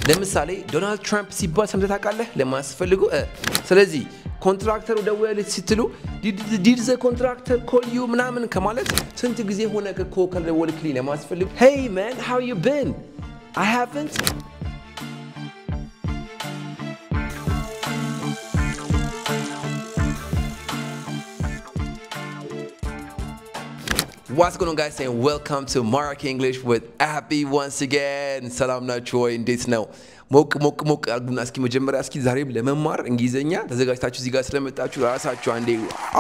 ለምሳሌ ዶናልድ ትራምፕ ሲባል ሰምተህ ታውቃለህ? ለማያስፈልጉ እ ስለዚህ ኮንትራክተሩ ደወለልህ ስትሉ ዲድ ዘ ኮንትራክተር ኮል ዩ ምናምን ከማለት ስንት ጊዜ ሆነ እኮ ከደወልክልኝ ለማያስፈልጉ ሄይ ማን ሃው ዩ ቢን አይ ሃቭንት What's going on guys and welcome to Mark English with Abby once again ሰላም ናችሁ ወይ እንዴት ነው ሞቅ ሞቅ ሞቅ አድርጉና እስኪ መጀመሪያ እስኪ ዛሬም ለመማር እንግሊዝኛ ተዘጋጅታችሁ እዚህ ጋር ስለመጣችሁ ራሳችሁ አንዴ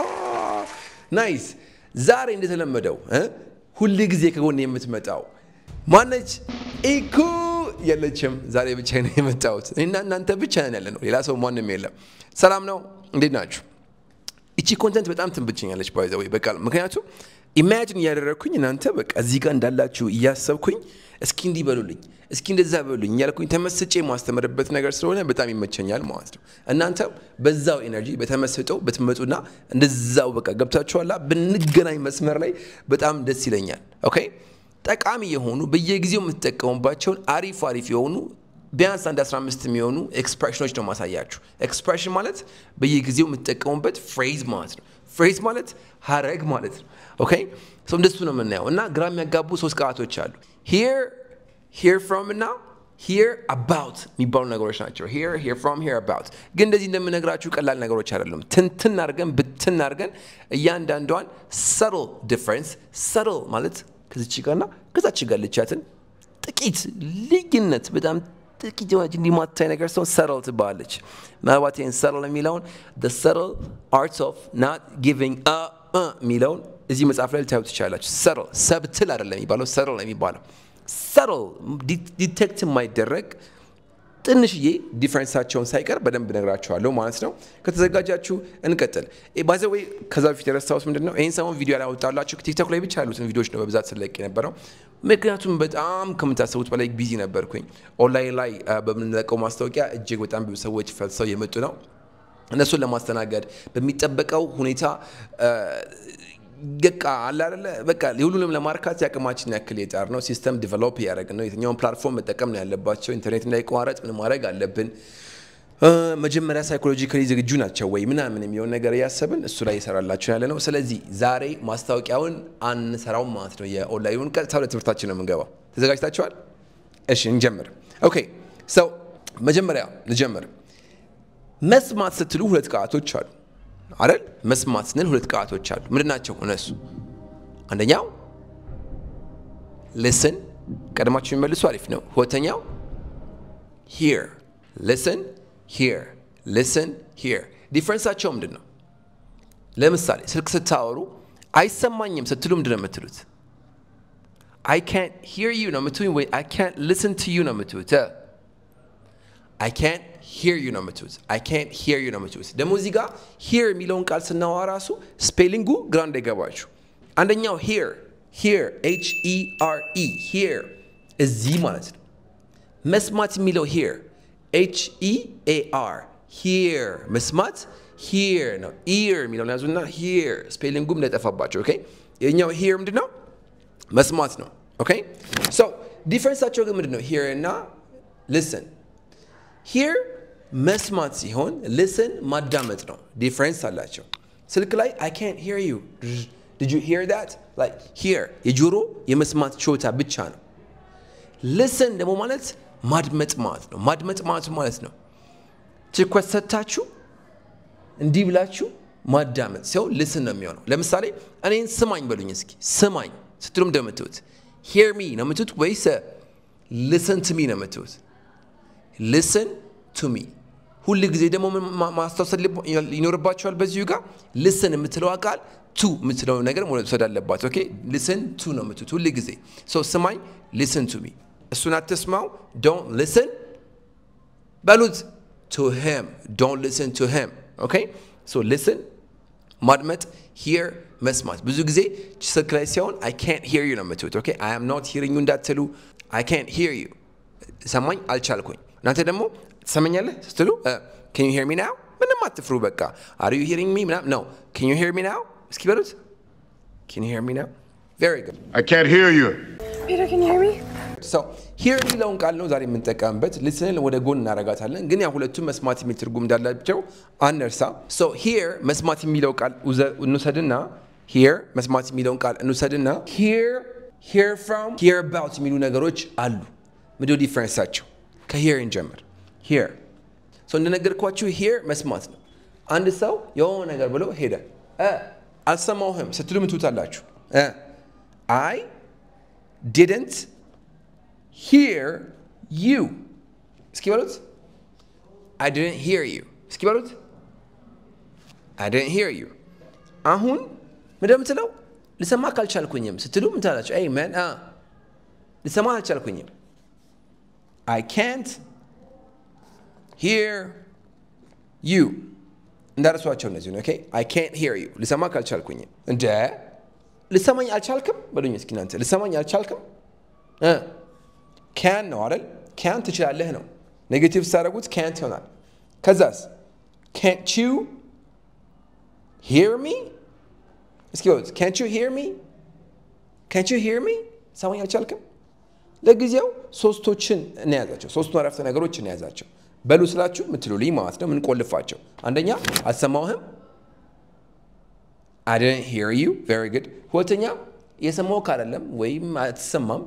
ናይስ ዛሬ እንደተለመደው እ ሁል ጊዜ ከጎን የምትመጣው ማነች ኢኩ የለችም ዛሬ ብቻ ነው የመጣሁት እና እናንተ ብቻ ነን ያለ ነው ሌላ ሰው ማንም የለም ሰላም ነው እንዴት ናችሁ እቺ ኮንተንት በጣም ትንብችኛለች ባይ ዘ ወይ በቃ ምክንያቱም ኢማጂን እያደረግኩኝ እናንተ በቃ እዚህ ጋር እንዳላችሁ እያሰብኩኝ እስኪ እንዲህ በሉልኝ እስኪ እንደዛ በሉልኝ እያልኩኝ ተመስጬ የማስተምርበት ነገር ስለሆነ በጣም ይመቸኛል ማለት ነው። እናንተም በዛው ኤነርጂ በተመስጠው ብትመጡና እንደዛው በቃ ገብታችኋላ ብንገናኝ መስመር ላይ በጣም ደስ ይለኛል። ኦኬ ጠቃሚ የሆኑ በየጊዜው የምትጠቀሙባቸውን አሪፍ አሪፍ የሆኑ ቢያንስ አንድ 15 የሚሆኑ ኤክስፕሬሽኖች ነው ማሳያችሁ። ኤክስፕሬሽን ማለት በየጊዜው የምትጠቀሙበት ፍሬዝ ማለት ነው። ፍሬዝ ማለት ሀረግ ማለት ነው። ኦኬ ሶ እንደሱ ነው የምናየው እና ግራ የሚያጋቡ ሶስት ቃላቶች አሉ። ሂር ሂር ፍሮም እና ሂር አባውት የሚባሉ ነገሮች ናቸው። ሂር ሂር ፍሮም ሂር አባውት ግን እንደዚህ እንደምነግራችሁ ቀላል ነገሮች አይደሉም። ትንትን አድርገን ብትን አድርገን እያንዳንዷን ሰትል ዲፍረንስ ሰትል ማለት ከዚች ጋርና ከዛች ጋር ልቻትን ጥቂት ልዩነት በጣም ጥቂት የሆነች እንዲማታይ ነገር ሰው ሰትል ትባላለች። ምናልባት ይህን ሰትል የሚለውን ሰትል አርት ኦፍ ናት ጊቪንግ የሚለውን እዚህ መጽሐፍ ላይ ልታዩ ትችላላችሁ። ሰትል ሰብትል አይደለም የሚባለው ሰትል ነው የሚባለው። ሰትል ዲቴክት የማይደረግ ትንሽዬ ዲፍረንሳቸውን ሳይቀር በደንብ ነግራችኋለሁ ማለት ነው። ከተዘጋጃችሁ እንቀጥል። ባዘ ወይ ከዛ በፊት የረሳሁት ምንድን ነው ይህን ሰሞን ቪዲዮ ያላወጣላችሁ ቲክቶክ ላይ ብቻ ያሉትን ቪዲዮዎች ነው በብዛት ስለቅ የነበረው። ምክንያቱም በጣም ከምታስቡት በላይ ቢዚ ነበርኩኝ። ኦንላይን ላይ በምንለቀው ማስታወቂያ እጅግ በጣም ብዙ ሰዎች ፈልሰው የመጡ ነው። እነሱን ለማስተናገድ በሚጠበቀው ሁኔታ በቃ አለ አይደለ በቃ የሁሉንም ለማርካት የአቅማችን ያክል የጣር ነው። ሲስተም ዲቨሎፕ እያደረግን ነው። የትኛውን ፕላትፎርም መጠቀም ነው ያለባቸው፣ ኢንተርኔት እንዳይቋረጥ ምን ማድረግ አለብን፣ መጀመሪያ ሳይኮሎጂካሊ ዝግጁ ናቸው ወይ ምናምን የሚሆን ነገር እያሰብን እሱ ላይ ይሰራላቸው ያለ ነው። ስለዚህ ዛሬ ማስታወቂያውን አንሰራውም ማለት ነው። የኦንላይኑን ቀጥታ ወደ ትምህርታችን ነው የምንገባው። ተዘጋጅታችኋል? እሺ እንጀምር። ኦኬ ሰው መጀመሪያ ልጀምር። መስማት ስትሉ ሁለት ቃላቶች አሉ አይደል? መስማት ስንል ሁለት ቃላቶች አሉ። ምንድን ናቸው እነሱ? አንደኛው ልስን፣ ቀድማችሁ የሚመልሱ አሪፍ ነው። ሁለተኛው ሂር፣ ልስን ሂር፣ ልስን ሂር። ዲፍረንሳቸው ምንድን ነው? ለምሳሌ ስልክ ስታወሩ አይሰማኝም ስትሉ ምንድን ነው የምትሉት? አይ ካንት ሂር ዩ ነው የምትሉኝ ወይ አይ ካንት ልስን ቱ ዩ ነው የምትሉት? አይ ካንት ሂር ዩ ነው የምትሉት። አይ ካንት ሂር ዩ ነው የምትሉት። ደግሞ እዚህ ጋር ሂር የሚለውን ቃል ስናወራ ራሱ ስፔሊንጉ ግራ እንዳይገባችሁ። አንደኛው ሂር ሂር ኤች ኢ አር ኢ ሂር እዚህ ማለት ነው። መስማት የሚለው ሂር ኤች ኢ ኤ አር ሂር መስማት ሂር ነው። ኢር የሚለውን ያዙና ሂር ስፔሊንጉም እንዳይጠፋባቸው። ኦኬ የኛው ሂር ምንድን ነው? መስማት ነው። ኦኬ ሶ ዲፍረንሳቸው ግን ምንድን ነው? ሂር እና ልስን ሂር መስማት ሲሆን ልስን ማዳመጥ ነው። ዲፍረንስ አላቸው። ስልክ ላይ አይ ካንት ሂር ዩ ዲድ ዩ ሂር ዳት ላይክ ሂር የጆሮ የመስማት ችሎታ ብቻ ነው። ልስን ደግሞ ማለት ማድመጥ ማለት ነው። ማድመጥ ማለት ማለት ነው ትኩረት ሰጥታችሁ እንዲህ ብላችሁ ማዳመጥ ሲሆን ልስን ነው የሚሆነው። ለምሳሌ እኔን ስማኝ በሉኝ እስኪ ስማኝ ስትሉ እንደምትሉት ሂር ሚ ነው የምትሉት ወይስ ልስን ቱ ሚ ነው የምትሉት? ልስን ቱ ሚ ሁል ጊዜ ደግሞ ማስታወስ ይኖርባቸዋል። በዚሁ ጋር ልስን የምትለው ቃል ቱ የምትለው ነገር መውሰድ አለባት። ኦኬ ልስን ቱ ነው የምትሉት ሁል ጊዜ ሰው ስማኝ፣ ልስን ቱ ሚ እሱን አትስማው። ዶንት ልስን በሉት ቱ ሂም ዶንት ልስን ቱ ሂም። ኦኬ ሶ ልስን ማድመጥ፣ ሂር መስማት። ብዙ ጊዜ ስልክ ላይ ሲሆን አይ ካንት ሂር ዩ ነው የምትሉት። ኦኬ አይ አም ኖት ሂሪንግ ዩ እንዳትሉ አይ ካንት ሂር ዩ ሰማኝ አልቻልኩኝ። እናንተ ደግሞ ትሰመኛለህ ስትሉ ኬን ዩ ሄር ሚ ናው ምንም አትፍሩ። በቃ አር ዩ ሂሪንግ ሚ ምናምን ነው። ኬን ዩ ሄር ሚ ናው እስኪ በሉት ኬን ዩ ሄር ሚ ናው ቬሪ ጉድ I can't hear you. Peter, can you hear me? ሂር የሚለውን ቃል ነው ዛሬ የምንጠቀምበት። ልስንን ወደ ጎን እናረጋታለን፣ ግን ያ ሁለቱም መስማት የሚል ትርጉም እንዳላቸው አነርሳ። ሂር መስማት የሚለው ቃል እንውሰድና ሂር መስማት የሚለውን ቃል እንውሰድና ሂር ሂር ፍሮም ሂር አባውት የሚሉ ነገሮች አሉ። ምንድነው ዲፍረንሳቸው? ከሂር እንጀምር። ሂር እንደነገርኳችሁ ሂር መስማት ነው። አንድ ሰው የሆነ ነገር ብሎ ሄደ። አልሰማሁህም ስትሉ ምን ትሉታላችሁ? አይ ዲድንት ሂር ዩ እስኪ በሉት። አይ ዲድንት ሂር ዩ እስኪ በሉት። አይ ዲድንት ሂር ዩ አሁን ምንድን ነው የምትለው? ልሰማ ካልቻልኩኝም ስትሉ ምን ትላላችሁ? አይ መን ልሰማ አልቻልኩኝም። አይ ካንት ሂር ዩ እንዳረሷቸው እነዚህ ነው። አይ ካንት ሂር ዩ ልሰማ ካልቻልኩኝም። እንደ ልሰማኝ አልቻልክም በሉኝ እስኪ እናንተ ልሰማኝ አልቻልክም። ካን ነው አይደል? ካን ትችላለህ ነው። ኔጌቲቭ ስታደርጉት ካንት ይሆናል። ከዛስ ካንት ዩ ሂር ሚ እስኪ በሉት ካንት ዩ ሂር ሚ ካንት ዩ ሂር ሚ ሰማኝ አልቻልክም። ለጊዜው ሶስቶችን እንያዛቸው፣ ሶስቱን አረፍተ ነገሮች እንያዛቸው። በሉ ስላችሁ የምትሉልኝ ማለት ነው። ምንቆልፋቸው አንደኛ አልሰማሁህም፣ አይ ዲድንት ሂር ዩ ቬሪ ጉድ። ሁለተኛ የሰማሁህ አይደለም ወይም አትሰማም፣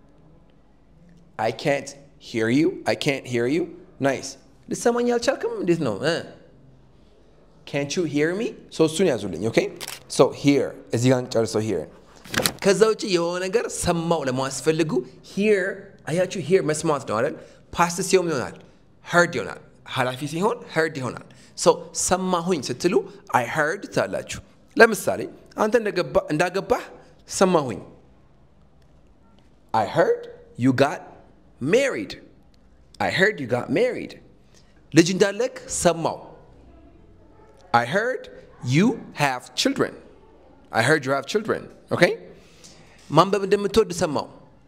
አይ ካንት ሂር ዩ አይ ካንት ሂር ዩ ናይስ። ልሰማኝ አልቻልክም እንዴት ነው? ካንት ዩ ሂር ሚ ሶስቱን ያዙልኝ። ኦኬ ሶ ሂር እዚህ ጋር ጨርሰው ሂር ከዛ ውጭ የሆነ ነገር ሰማው ለማስፈልጉ ሂር አያችሁ፣ ሂር መስማት ነው አይደል? ፓስት ሲሆን ይሆናል ሄርድ ይሆናል። ኃላፊ ሲሆን ሄርድ ይሆናል። ሰማሁኝ ስትሉ አይ ሄርድ ትላላችሁ። ለምሳሌ አንተ እንዳገባህ ሰማሁኝ። አይ ሄርድ ዩ ጋት ሜሪድ። አይ ሄርድ ዩ ጋት ሜሪድ። ልጅ እንዳለክ ሰማው። አይ ሄርድ ዩ ሃቭ ችልድረን። አይ ሄርድ ዩ ሃቭ ችልድረን። ኦኬ ማንበብ እንደምትወድ ሰማው።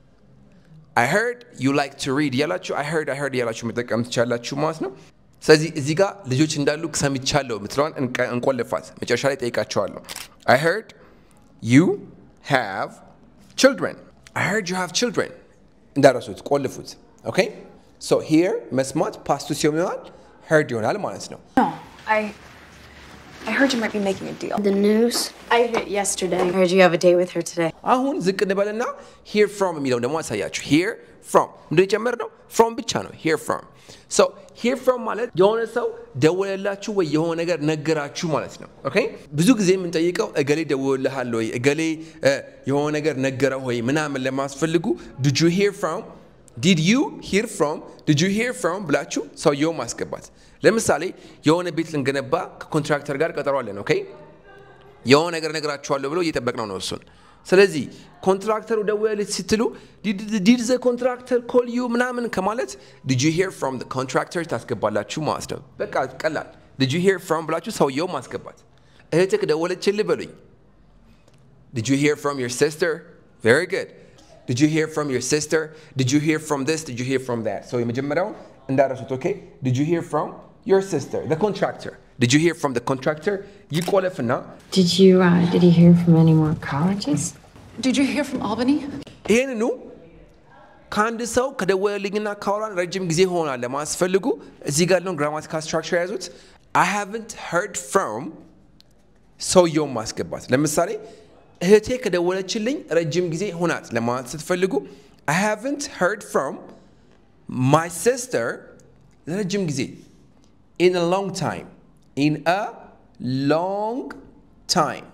አይ ሄርድ ዩ ላይክ ቱ ሪድ እያላችሁ አይ ሄርድ አይ ሄርድ እያላችሁ መጠቀም ትችላላችሁ ማለት ነው። ስለዚህ እዚህ ጋር ልጆች እንዳሉ ሰምቻለሁ የምትለዋን እንቆልፋት። መጨረሻ ላይ ጠይቃቸዋለሁ። አይ ሄርድ ዩ ሃቭ ችልድረን። አይ ሄርድ ዩ ሃቭ ችልድረን እንዳረሱት ቆልፉት። ኦኬ ሶ ሂር መስማት ፓስቱ ሲሆን ይሆናል ሄርድ ይሆናል ማለት ነው። No, I. I heard you might be making a deal. The news? I heard it yesterday. I heard you have a date with her today. አሁን ዝቅ እንበልና ሂር ፍሮም የሚለውን ደግሞ አሳያችሁ። ሂር ፍሮም ምንድን የጨመር ነው? ፍሮም ብቻ ነው። ሂር ፍሮም ሶ ሂር ፍሮም ማለት የሆነ ሰው ደወለላችሁ ወይ የሆነ ነገር ነገራችሁ ማለት ነው። ኦኬ ብዙ ጊዜ የምንጠይቀው እገሌ ደወልልሃል ወይ እገሌ የሆነ ነገር ነገረ ወይ ምናምን ለማስፈልጉ ዲድ ዩ ሂር ፍሮም ዲድ ዩ ሂር ፍሮም ዲድ ዩ ሂር ፍሮም ብላችሁ ሰውየው ማስገባት። ለምሳሌ የሆነ ቤት ልንገነባ ከኮንትራክተር ጋር ቀጠሮ አለን። ኦኬ የሆነ ነገር ነገራችኋለሁ ብሎ እየጠበቅነው ነው እሱን። ስለዚህ ኮንትራክተሩ ደወለልኝ ስትሉ ዲድ ዘ ኮንትራክተር ኮል ዩ ምናምን ከማለት ዲድ ዩ ሂር ፍሮም ኮንትራክተር ታስገባላችሁ ማለት ነው። በቃ ቀላል። ዲድ ዩ ሂር ፍሮም ብላችሁ ሰውየው ማስገባት። እህትህ ደወለችልህ በሉኝ። ዲድ ዩ ሂር ፍሮም ዮር ሲስተር ቬሪ ጉድ ዲድ ዩ ሂር ፍሮም ዮር ሲስተር ዲድ ዩ ሂር ፍሮም ዲስ ዲድ ዩ ሂር ፍሮም ዛት ሰው የመጀመሪያውን እንዳረሱት ኦኬ ዲድ ዩ ሂር ፍሮም ዮር ሲስተር ዘ ኮንትራክተር ዲድ ዩ ሂር ፍሮም ዘ ኮንትራክተር ይቆለፍና Did you uh, did you hear from any more colleges? Did you hear from Albany? ይህንኑ ከአንድ ሰው ከደወለልኝና ካወራን ረጅም ጊዜ ሆናል ለማስፈልጉ እዚህ ጋር ያለውን ግራማቲካል ስትራክቸር የያዙት አይ ሃቭንት ሄርድ ፍሮም ሰውየውን ማስገባት። ለምሳሌ እህቴ ከደወለችልኝ ረጅም ጊዜ ሆናት ለማለት ስትፈልጉ አይ ሃቭንት ሄርድ ፍሮም ማይ ሲስተር ለረጅም ጊዜ ኢን አ ሎንግ ታይም ኢን አ ሎንግ ታይም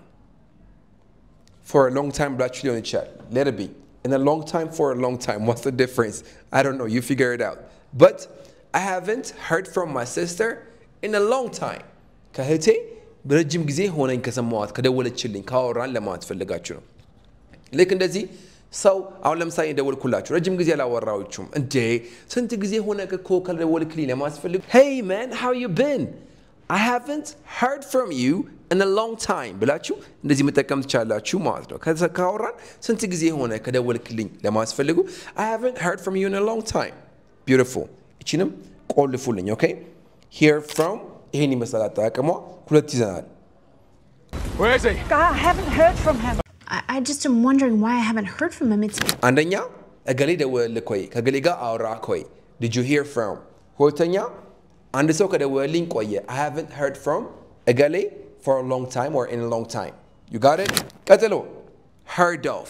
for a long time ብላችሁ ሊሆን ይችላል let it be in a long time for a long time what's the difference I don't know you figure it out but I haven't heard from my sister in a long time ከእህቴ በረጅም ጊዜ ሆነኝ ከሰማዋት ከደወለችልኝ ካወራን ለማለት ፈልጋችሁ ነው ልክ እንደዚህ ሰው አሁን ለምሳሌ ደወልኩላችሁ ረጅም ጊዜ አላወራዎችሁም እንዴ ስንት ጊዜ ሆነ እኮ ከደወልክልኝ ለማስፈልግ hey man how you been I haven't heard from you in a long time ብላችሁ እንደዚህ መጠቀም ትችላላችሁ ማለት ነው። ከዛ ካወራን ስንት ጊዜ ሆነ ከደወልክልኝ ለማስፈልጉ I haven't heard from you in a long time. Beautiful. እቺንም ቆልፉልኝ። ኦኬ hear from ይሄን ይመስላል አጠቃቀሟ። ሁለት ይዘናል። Where is he? God, I haven't heard from him. I, I just am wondering why I haven't heard from him. It's አንደኛ እገሌ ደወለልክ ወይ ከገሌ ጋር አወራክ ወይ did you hear from ሁለተኛ አንድ ሰው ከደወለልኝ ቆየ I haven't heard from እገሌ for a long time or in a long time you got it ቀጥሎ heard of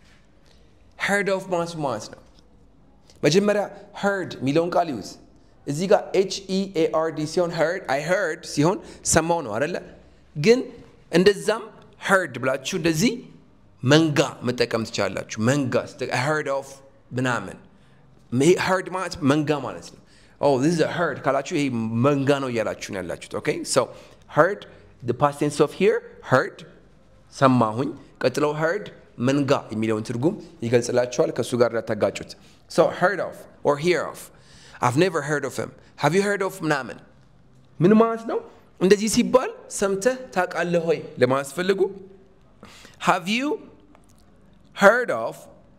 heard of ማለት ማለት ነው መጀመሪያ heard የሚለውን ቃል ይዩት እዚህ ጋር ኤች ኢ ኤ አር ዲ ሲሆን heard I heard ሲሆን ሰማው ነው አይደለ ግን እንደዛም heard ብላችሁ እንደዚህ መንጋ መጠቀም ትችላላችሁ መንጋ I heard of ምናምን ይሄ heard ማለት መንጋ ማለት ነው oh this is a herd ካላችሁ ይሄ መንጋ ነው እያላችሁ ነው ያላችሁት ኦኬ so heard the past tense of here heard ሰማሁኝ ቀጥለው heard መንጋ የሚለውን ትርጉም ይገልጽላችኋል ከእሱ ጋር እንዳታጋጩት so heard of or hear of I've never heard of him have you heard of ምናምን ምን ማለት ነው እንደዚህ ሲባል ሰምተህ ታውቃለህ ሆይ ለማለት ፈልጉ have you heard of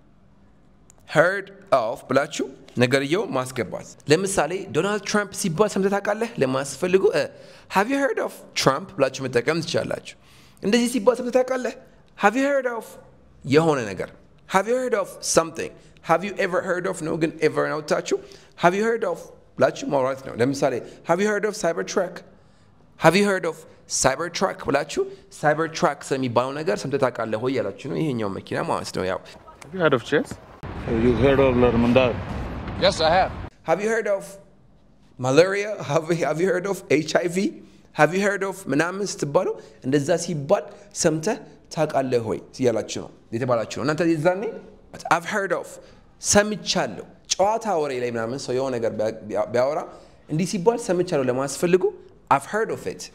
heard of ብላችሁ ነገርየው ማስገባት ለምሳሌ ዶናልድ ትራምፕ ሲባል ሰምተህ ታውቃለህ ለማለት ፈልጉ have you heard of ትራምፕ ብላችሁ መጠቀም ትችላላችሁ እንደዚህ ሲባል ሰምተህ ታውቃለህ have you heard of የሆነ ነገር have you heard of something have you ever heard of ነው ግን ever ናውታችሁ have you heard of ብላችሁ ማውራት ነው ለምሳሌ have you heard of cybertruck have you heard of cybertruck ብላችሁ cybertruck ስለሚባለው ነገር ሰምተህ ታውቃለህ ወይ ያላችሁ ነው ይሄኛው መኪና ማለት ነው ያው Have you heard of chess? Have you heard of Lermandad? Yes, I have. Have you heard of malaria? Have, have you heard of HIV? Have you heard of ምናምን ስትባሉ እንደዛ ሲባል ሰምተህ ታውቃለህ ሆይ እያላችሁ ነው የተባላችሁ ነው። እናንተ የዛኔ I've heard of ሰምቻለሁ። ጨዋታ ወሬ ላይ ምናምን ሰው የሆነ ነገር ቢያ- ቢያወራ እንዲህ ሲባል ሰምቻለሁ ለማስፈልጉ I've heard of it.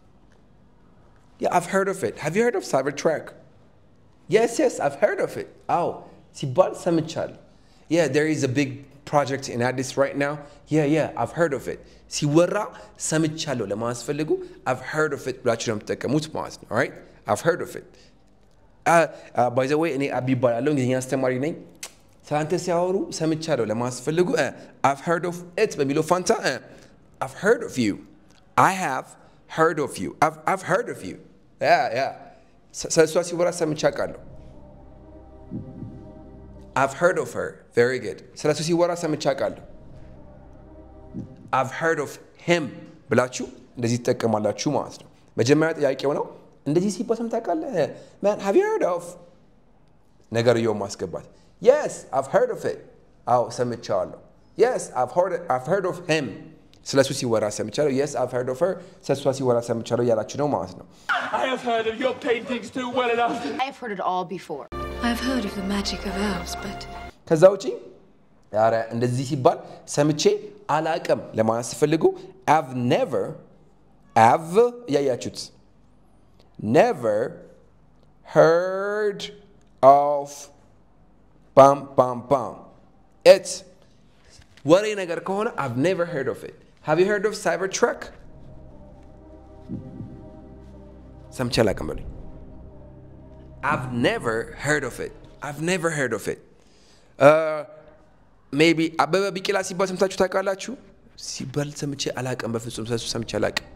Yeah, I've heard of it. Have you heard of Cybertruck? Yes, yes, I've heard of it. አዎ ሲባል ሰምቻለሁ። Yeah, there is a big project in Addis right now. Yeah, yeah, I've heard of it. ሲወራ ሰምቻለሁ ለማስፈልጉ I've heard of it ብላችሁ ነው የምትጠቀሙት ማለት ነው። Alright? I've heard of it. ባይ ዘ ወይ እኔ አቢ ይባላለሁ እንግሊዝኛ አስተማሪ ነኝ። ስለአንተ ሲያወሩ ሰምቻለሁ ለማስፈልጉ I've heard of it በሚለው ፋንታ uh, I've heard of you. I have heard of you. I've, I've heard of you. Yeah, yeah. ስለ እሷ ሲወራ ሰምቼ አውቃለሁ። I've heard of her. Very good. ስለ እሱ ሲወራ ሰምቼ አውቃለሁ። I've heard of him ብላችሁ እንደዚህ ትጠቀማላችሁ ማለት ነው። መጀመሪያ ጥያቄው ነው እንደዚህ ሲባል ሰምተህ ታውቃለህ? Man, have you heard of ነገርየውን ማስገባት Yes, I've heard of it. አዎ ሰምቼዋለሁ። Yes, I've heard, I've heard of him. ስለ እሱ ሲወራ ሰምቻለሁ። Yes, I've heard of her. ስለ እሷ ሲወራ ሰምቻለሁ እያላችሁ ነው ማለት ነው። I have heard of your paintings too well enough. I've heard it all before. I've heard of the magic of elves, but ከዛ ውጪ ኧረ እንደዚህ ሲባል ሰምቼ አላቅም ለማለት ሲፈልጉ አቭ ኔቨር አቭ እያያችሁት ኔቨር heard of ባም ባም ባም ኢት ወሬ ነገር ከሆነ I've never heard of it have you heard of Cybertruck ሰምቼ አላቅም በሉኝ I've never heard of it. I've never heard of it. Uh, maybe አበበ ቢቂላ ሲባል ሰምታችሁ ታውቃላችሁ? ሲባል ሰምቼ አላቅም። በፍጹም ስለሱ ሰምቼ አላቅም።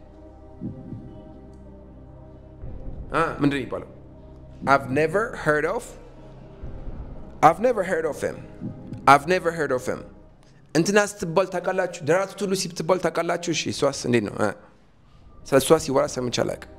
አ ምንድን ነው የሚባለው? I've never heard of I've never heard of him. I've never heard of him. እንትና ስትባል ታውቃላችሁ? ደራርቱ ቱሉ ስትባል ታውቃላችሁ? እሺ እሷስ እንዴት ነው? እ? ስለ እሷ ሲወራ ሰምቼ አላቅም።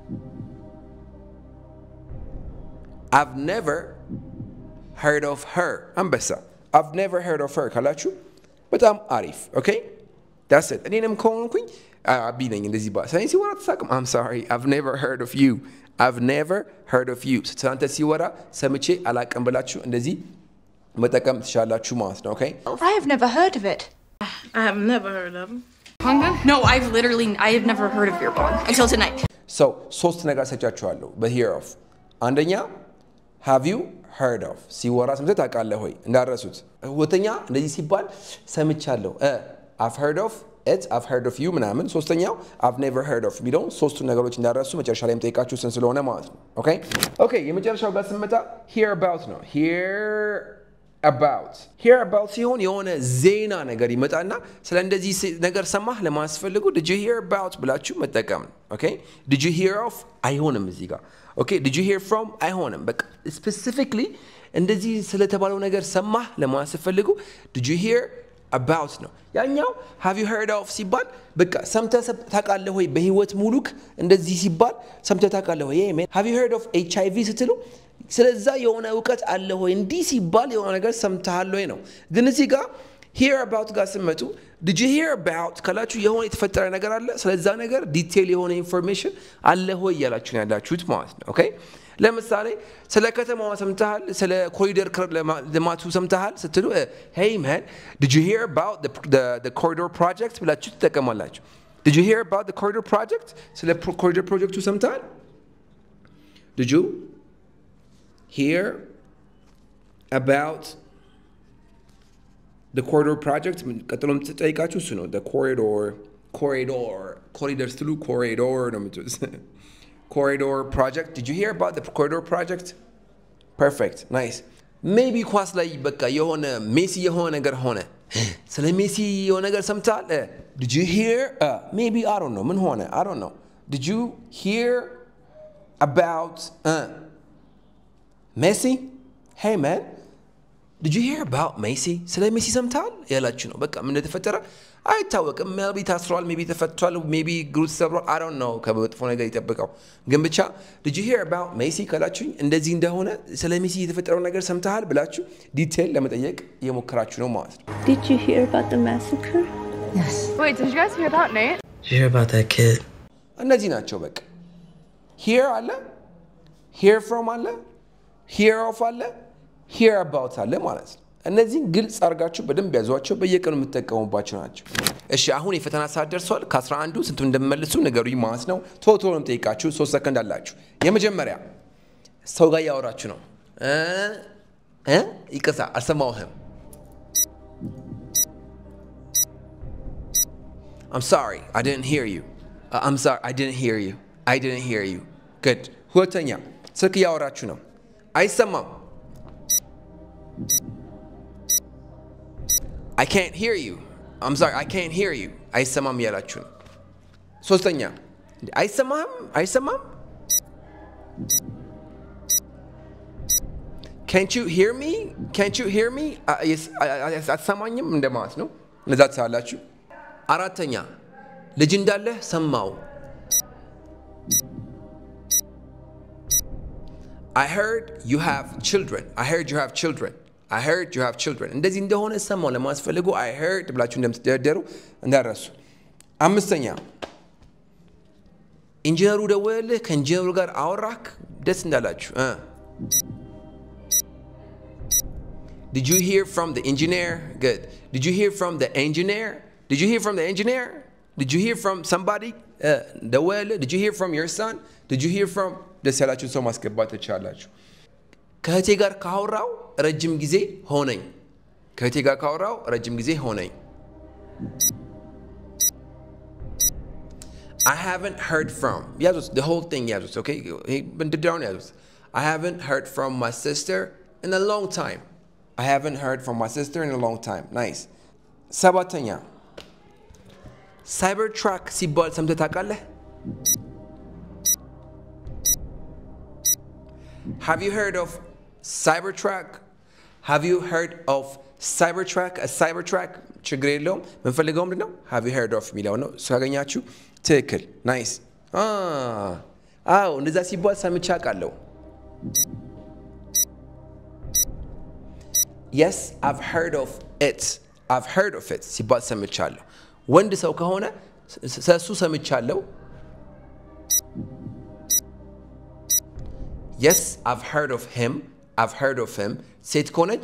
I've never heard of her. አንበሳ I've never heard of her ካላችሁ በጣም አሪፍ ኦኬ that's it እኔንም ከሆንኩኝ አቢ ነኝ እንደዚህ ባ ስለዚህ ሲወራ ተሳቅም I'm sorry I've never heard of you I've never heard of you ስለአንተ ሲወራ ሰምቼ አላቅም ብላችሁ እንደዚህ መጠቀም ትችላላችሁ ማለት ነው ኦኬ I have never heard of it. I have never heard of him. No, I've literally, I have never heard of beer bong until tonight. so ሶስት ነገር ሰጫችኋለሁ በሂር ኦፍ አንደኛ ሃቭ ዩ heard of ሲወራ ሰምተህ ታውቃለህ ሆይ እንዳረሱት ሁለተኛ እንደዚህ ሲባል ሰምቻለሁ እ I've heard of it I've heard of you ምናምን ሶስተኛው I've never heard of የሚለውን ሶስቱን ነገሮች እንዳረሱ መጨረሻ ላይ የምጠይቃችሁ ስን ስለሆነ ማለት ነው ኦኬ ኦኬ የመጨረሻው ጋር ስንመጣ hear about ነው hear about hear about ሲሆን የሆነ ዜና ነገር ይመጣና ስለ እንደዚህ ስ- ነገር ሰማህ ለማስፈልጉ did you hear about ብላችሁ መጠቀም ነው ኦኬ did you hear of አይሆንም እዚህ ጋር ኦኬ did you hear from አይሆንም በቃ ስፔሲፊክሊ እንደዚህ ስለተባለው ነገር ሰማህ ለማለት ስትፈልጉ ዲድ ዩ ሂር አባውት ነው። ያኛው ሃቭ ዩ ሄርድ ኦፍ ሲባል በቃ ሰምተህ ሰብ- ታውቃለህ ወይ በህይወት ሙሉክ እንደዚህ ሲባል ሰምተህ ታውቃለህ ወይ ሃቭ ዩ ሄርድ ኦፍ ኤች አይ ቪ ስትሉ ስለዛ የሆነ እውቀት አለ ወይ እንዲህ ሲባል የሆነ ነገር ሰምተሃል ወይ ነው። ግን እዚህ ጋር ሂር አባውት ጋር ስመጡ ዲድ ዩ ሂር አባውት ካላችሁ የሆነ የተፈጠረ ነገር አለ ስለዛ ነገር ዲቴል የሆነ ኢንፎርሜሽን አለ ሆይ እያላችሁ ነው ያላችሁት ማለት ነው። ኦኬ ለምሳሌ ስለ ከተማዋ ሰምተሃል፣ ስለ ኮሪደር ክር- ለማ- ልማቱ ሰምተሃል ስትሉ ሄይ ማን ዲድ ዩ ሂር አባውት ኮሪዶር ፕሮጀክት ብላችሁ ትጠቀማላችሁ። ዲድ ዩ ሂር አባውት ኮሪዶር ፕሮጀክት ስለ ኮሪደር ፕሮጀክቱ ሰምተሃል? ዲድ ዩ ሂር አባውት the corridor project ቀጥሎ የምትጠይቃችሁ እሱ ነው the corridor corridor ኮሪደር ስትሉ corridor ነው የምትሉት corridor project did you hear about the corridor project perfect nice ሜቢ ኳስ ላይ በቃ የሆነ ሜሲ የሆነ ነገር ሆነ ስለ ሜሲ የሆነ ነገር ሰምተሃል እ፣ did you hear ሜቢ I don't know ምን ሆነ I don't know did you hear about uh, Messi hey man did you hear about ሜሲ ስለ ሜሲ ሰምተሃል ያላችሁ ነው። በቃ ምን እንደተፈጠረ አይታወቅም። ሜቢ ታስሯል፣ ሜቢ ተፈቷል፣ ሜቢ እግሩ ተሰብሯል። አይ ዶንት ኖ ከመጥፎ ነገር ይጠብቀው። ግን ብቻ did you hear about ሜሲ ካላችሁኝ እንደዚህ እንደሆነ ስለ ሜሲ የተፈጠረው ነገር ሰምተሃል ብላችሁ ዲቴል ለመጠየቅ እየሞከራችሁ ነው ማለት ነው። Did you hear about the massacre? Wait, did you guys hear about Nate? Did you hear about that kid? እነዚህ ናቸው በቃ ሂር አለ ሂር ፍሮም አለ ሂር ኦፍ አለ ሂር አባውት አለ ማለት ነው። እነዚህን ግልጽ አድርጋችሁ በደንብ ያዟቸው፣ በየቀኑ የምትጠቀሙባቸው ናቸው። እሺ አሁን የፈተና ሰዓት ደርሷል። ከአስራ አንዱ ስንቱ እንደምመልሱ ንገሩኝ ማለት ነው። ቶሎ ቶሎ ነው የምጠይቃችሁ። ሶስት ሰከንድ አላችሁ። የመጀመሪያ ሰው ጋር እያወራችሁ ነው እ እ ይቅርታ አልሰማሁህም። I'm sorry, I didn't hear you. Uh, I'm sorry, I didn't hear you. I didn't hear you. Good. ሁለተኛ ስልክ እያወራችሁ ነው። አይሰማም። I can't hear you. I'm sorry, I can't hear you. አይሰማም እያላችሁ ነው። ሶስተኛ አይሰማህም? አይሰማም? Can't you hear me? Can't you hear me? አ- የስ- አ- አ- አትሰማኝም እንደማለት ነው። እነዛ ትሳላችሁ። አራተኛ ልጅ እንዳለህ ሰማው። I heard you have children. I heard you have children. I heard you have children. እንደዚህ እንደሆነ ሰማው ለማስፈልጉ I heard ብላችሁ እንደምትደረደሩ እንዳረሱ። አምስተኛ ኢንጂነሩ ደወለልህ፣ ከኢንጂነሩ ጋር አወራክ፣ ደስ እንዳላችሁ እ Did you hear from the engineer? Good. Did you hear from the engineer? Did you hear from the engineer? Did you hear from somebody? Uh, the well? Did you hear from your son? Did you hear from ደስ ያላችሁን ሰው ማስገባት ትችላላችሁ። ከእህቴ ጋር ካወራው ረጅም ጊዜ ሆነኝ። ከእህቴ ጋር ካወራው ረጅም ጊዜ ሆነኝ። I haven't heard from. ያዙት the whole thing ያዙት okay? ይሄ እንድዳውን ያዙት። I haven't heard from my sister in a long time. I haven't heard from my sister in a long time. Nice. ሰባተኛ ሳይበር ትራክ ሲባል ሰምተህ ታውቃለህ? Have you heard of Cybertruck? Have you heard of Cybertruck? A Cybertruck ችግር የለውም። የምንፈልገው ምንድን ነው? Have you heard of የሚለው ነው። እሱ ካገኛችሁ ትክክል። ናይስ። አዎ እንደዛ ሲባል ሰምቼ አውቃለሁ። Yes, I've heard of it. I've heard of it ሲባል ሰምቻለሁ። ወንድ ሰው ከሆነ ስለሱ ሰምቻለሁ። Yes, I've heard of him. I've heard of him. ሴት ከሆነች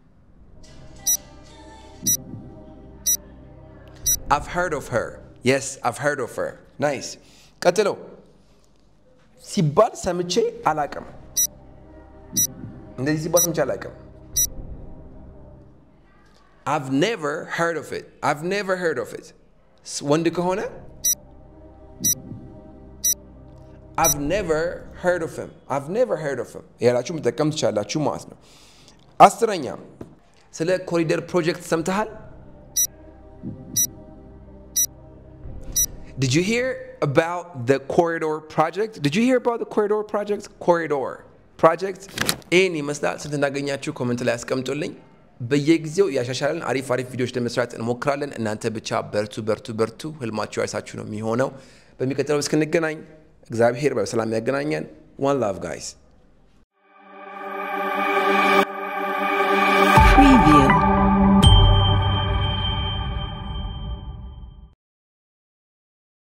I've heard of her. Yes, I've heard of her. Nice. ቀጥሎ ሲባል ሰምቼ አላቅም። እንደዚህ ሲባል ሰምቼ አላቅም። I've never heard of it. I've never heard of it. ወንድ ከሆነ I've never heard of him. I've never heard of him. ያላችሁ መጠቀም ትችላላችሁ ማለት ነው። አስረኛ ስለ ኮሪደር ፕሮጀክት ሰምተሃል? Did you hear about the corridor project? Did you hear about the corridor project? Corridor. ፕሮጀክት ይህን ይመስላል። ስንት እንዳገኛችሁ ኮመንት ላይ ያስቀምጡልኝ። በየጊዜው ያሻሻለን አሪፍ አሪፍ ቪዲዮዎች ለመስራት እንሞክራለን። እናንተ ብቻ በርቱ በርቱ በርቱ። ህልማችሁ አይሳችሁ ነው የሚሆነው። በሚቀጥለው እስክንገናኝ እግዚአብሔር በሰላም ያገናኘን። ዋን ላቭ ጋይስ